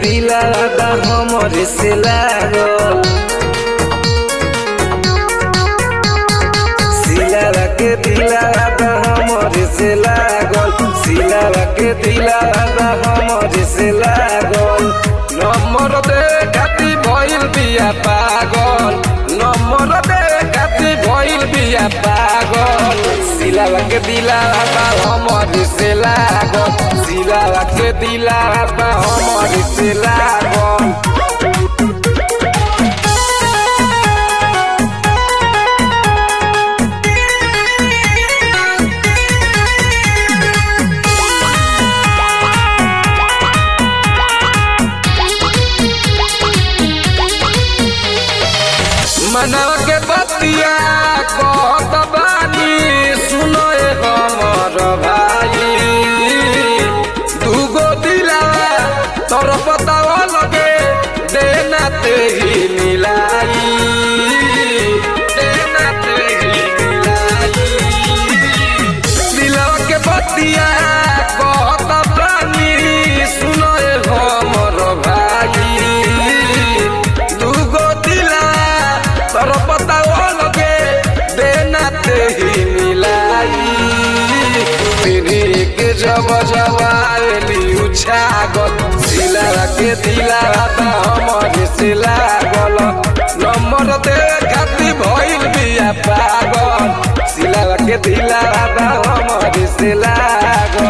दिलावा हमरे से लागल सिलावा के दिलावा हमरे से लागल सिलावा के दिलावा हमरे से लागल नंबर दे खाती भइल बिया पागल नंबर दे खाती भइल बिया पागल सिलावा के दिलावा हमरे से लागल सिलावा के दिलावा हमरे से लागल मनवा के बतिया कहत बानी सुनो ए हमर भाई दूगो दिलावा तोर पतावा लगे देना ते ही मिलाई देना ते ही मिलाई दिलवा के बतिया कहत बानी सुनो ए हमर भाई दूगो दिला तोर पतावा लगे देना ते ही मिलाई तेरी के जब जवाली उछागल सिला के दिला हमर से लागल नंबर दे खाती भइल बिया पागल सिला के दिला हमर से लागल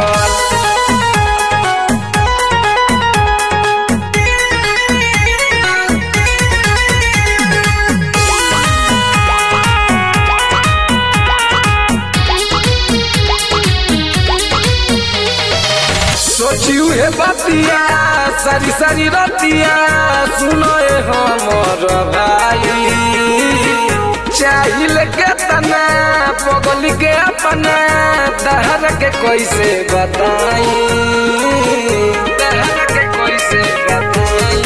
सोचियो हे बतिया सारी सारी रतिया सुनो ए हमर भाई चाहिल के तना पगल के अपना दहर के कैसे बताई दहर के कैसे बताई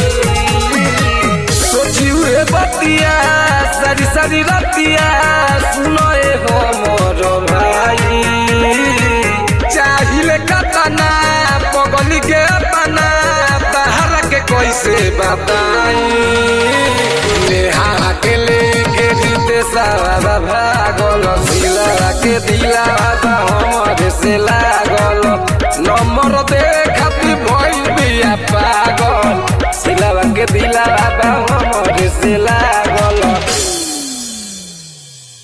सोचियो हे बतिया सारी सारी रतिया सुनो ए हमर भाई चाहिल कतना पगली के अपना बाहर के कैसे बताई नेहा के लेके जीते सारा भागल सिला के दिला हमर से लागल नंबर दे खाती भइल बिया पागल सिला के दिला हमर से लागल